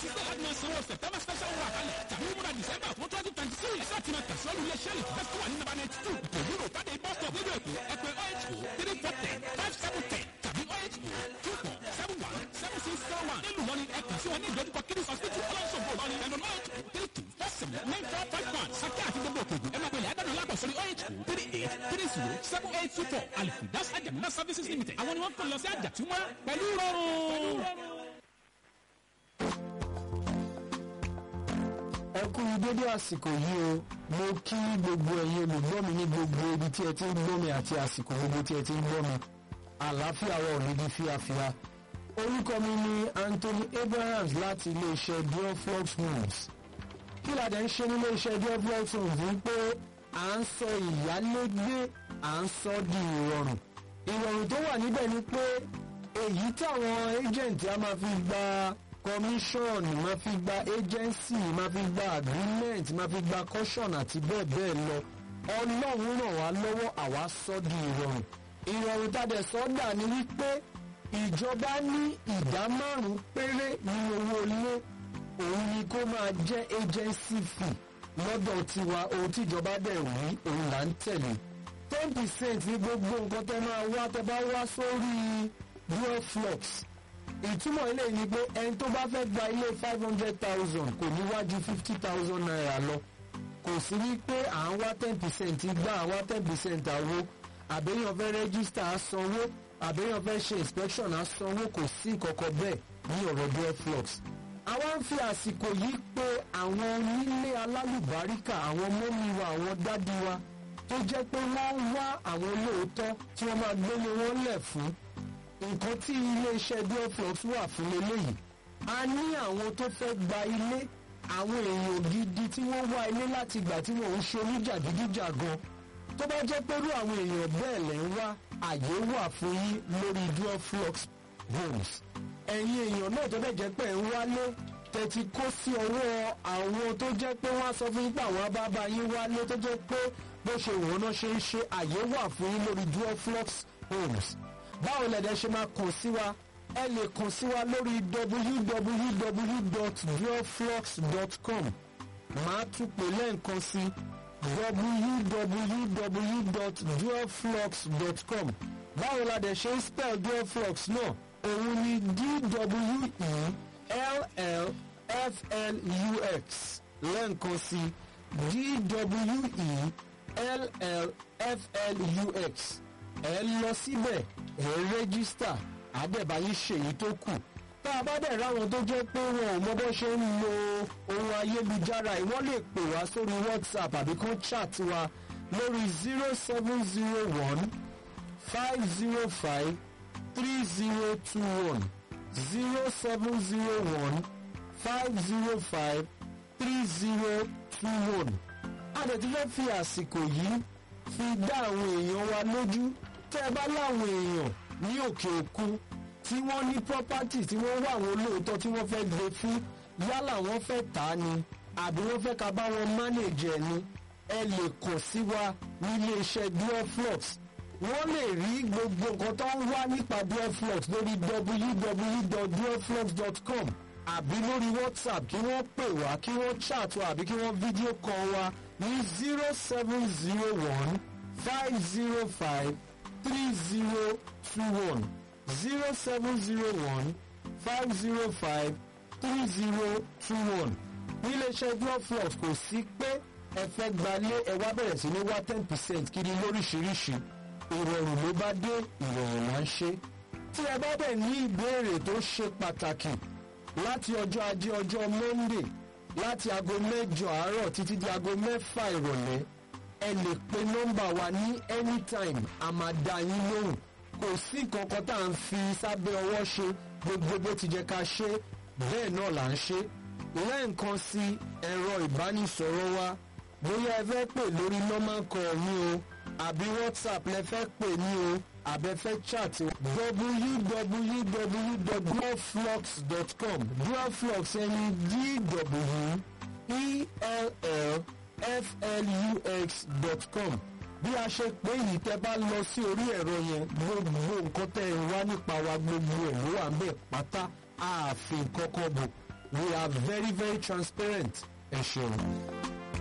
ti sẹ́ láti máa sanwó september special wà kalẹ̀ tàbí múra december fún twenty twenty six láti máa tẹ̀síwájú ilé iṣẹ́ lè fẹ́ wà ní nàbà ninety two pẹ̀lú rò tàdé bus stop nínú èkó ẹgbẹ́ oh three four ten five seven ten tàbí oh two four seven one seven six seven one nílùú lọ́ni ẹ kàn sí wọn ní ìdojúkọ kidney hospital ọlọ́sọ̀gbò lọ́ni ẹnu oh three two four seven nine four five one sákẹ́ àti gbogbo òkèèjì ẹ máa pèlè àdánù lápò sórí oh three eight three zero seven eight two four alifundas ajamuna services limited àwọn ni wọ́n kàn lọ sí àjàtúmọ̀ pẹ̀lú rọrùn. ẹ kú dédé àsìkò yìí o mo kí gbogbo ẹ̀yin olùgbọ́ mi ní gbogbo ibi tí ẹ ti ń gbọ́ mi àti àsìkò gbogbo tí ẹ ti ń gbọ́ mi àlàáfíà wa ò ní di fíafíà orúkọ mi ni Anthony Abrahams láti iléeṣẹ́ Dioflux Homes kí la dẹ̀ ń ṣe nílé iṣẹ́ Dioflux Homes ni pé à ń sọ ìyálégbé à ń sọ di ìrọ̀rùn ìrọ̀rùn tó wà níbẹ̀ ni pé èyí táwọn agent á máa fi gba commission máa fi gba agency máa fi gba agreement máa fi gba caution àti bẹ́ẹ̀ bẹ́ẹ̀ lọ ọlọ́run ràn wá lọ́wọ́ àwa sọ di ìrọ̀rùn ìrọ̀rùn tàdé sọ́dà ni wípé ìjọba ní ìdá márùn-ún péré nínú owó ilé òun ni kó máa jẹ́ agency fee lọ́dọ̀ tiwa ohun tíjọba dẹ̀ wí òun là ń tẹ̀lé ten percent ní gbogbo nǹkan tẹ́ máa wá tẹ́ bá wá sórí Dioflux ìtumọ̀ ilé ni pé ẹni tó bá fẹ́ gba ilé five hundred thousand kò ní wájú fifty thousand naira lọ kò sí ní pé à ń wá ten percent gbà à ń wá ten percent àwo àbẹ́yàn fẹ́ rẹ́gísítà á sanwó àbẹ́yàn fẹ́ ṣe inspection á sanwó kò sí ìkọ̀kọ̀ bẹ́ẹ̀ ní ọ̀rọ̀ Dioflux. àwa ń fi àsìkò yìí pé àwọn onílé alálùbáríkà àwọn mọ́mí wa àwọn dádì wa tó jẹ́ pé wọ́n ń wá àwọn olóòótọ́ tí wọ́n máa gbélé wọn lẹ̀ fún nǹkan tí iléeṣẹ́ Dioflux wà fún eléyìí a ní àwọn tó fẹ́ gba ilé àwọn èèyàn gidi tí wọ́n wá ilé láti gbà tí wọ́n ń ṣe oníjàgídíjàgan tó bá jẹ́ pẹ̀lú àwọn èèyàn bẹ́ẹ̀ lẹ́ ń wá àyè wà fún yín lórí Dioflux homes ẹ̀yin èèyàn náà tó bẹ̀ jẹ́ pé ń wálé tẹ̀tí kó sí ọwọ́ àwọn tó jẹ́ pé wọ́n á sọ fún yín pé àwọn abábá yín wálé tó jẹ́ pé bó ṣe wọ́n náà ṣe ń ṣe àyè wà fún yín lórí Dioflux homes báwo lẹ̀dẹ̀ ṣe máa kàn sí wa ẹ lè kàn sí wa lórí www.dioflux.com màá tún pè lẹ́ǹkan sí www.dioflux.com báwo la dẹ̀ ṣe ń spell Dioflux náà òun ni d-w-e-l-l-f-l-u-x lẹ́ǹkan sí d-w-e-l-l-f-l-u-x ẹ lọ síbẹ̀ ẹ rẹ́gísítà àdẹ̀báyé ṣèyí tó kù tá a bá dẹ̀ ráwọn tó jẹ́ pé wọn ò mọ bó ṣe ń lo ohun ayélujára yìí wọ́n lè pè wá sórí whatsapp àbí kán chat wa lórí zero seven zero one five zero five three zero two one zero seven zero one five zero five three zero two one. a dẹ̀ ti fẹ́ fi àsìkò yìí fi dá àwọn èèyàn wa lójú tẹ́ ẹ bá láwọn èèyàn ní òkè òkun tí wọ́n ní property tí wọ́n wà wọn lóòótọ́ tí wọ́n fẹ́ gbé fún yálà wọ́n fẹ́ tà á ni àbí wọ́n fẹ́ ká bá wọn manage ẹ̀ ni ẹ lè kàn sí wa nílé iṣẹ́ Dioflux wọ́n lè rí gbogbo nǹkan tó ń wá nípa Dioflux lórí www.dioflux.com àbí lórí WhatsApp kí wọ́n pè wá kí wọ́n chat wa àbí kí wọ́n fídíò call wa ní zero seven zero one five zero five three zero two one zero seven zero one five zero five three zero two one níléeṣẹ́ Dioflux kò sí pé ẹ fẹ́ gbalé ẹ wá bẹ̀rẹ̀ sí ní wá ten percent kiri lóríṣiríṣi ìrọ̀rùn ló bá dé ìrọ̀rùn là ń ṣe tí ẹ bá bẹ̀ ní ìbéèrè tó ṣe pàtàkì láti ọjọ́ ajé ọjọ́ Monday láti aago mẹ́jọ àárọ̀ títí di aago mẹ́fà ìrọ̀lẹ́ ẹ lè pe nọ́mbà wa ní anytime a máa dá yín lóhùn kò sí nǹkan kan tá à ń fi sábẹ́ ọwọ́ ṣe gbogbo bó ti jẹ́ ká ṣe bẹ́ẹ̀ náà là ń ṣe lẹ́ẹ̀kan sí ẹ̀rọ ìbánisọ̀rọ̀ wa bóyá ẹ fẹ́ pè lórí normal call mi o àbí whatsapp lẹ fẹ́ pè mí o àbẹ fẹ́ chat www.duoflux.com duoflux ẹni d-w-e-l-l-f-l-u-x.com bí a ṣe pé yìí tẹ́ bá lọ sí orí ẹ̀rọ yẹn gbogbo nǹkan tẹ́ ẹ wá nípa wa gbogbo ẹ̀ ló wà ń bẹ̀ pátá ààfin kọ́kọ́ bò we are very very transparent ẹ ṣeun.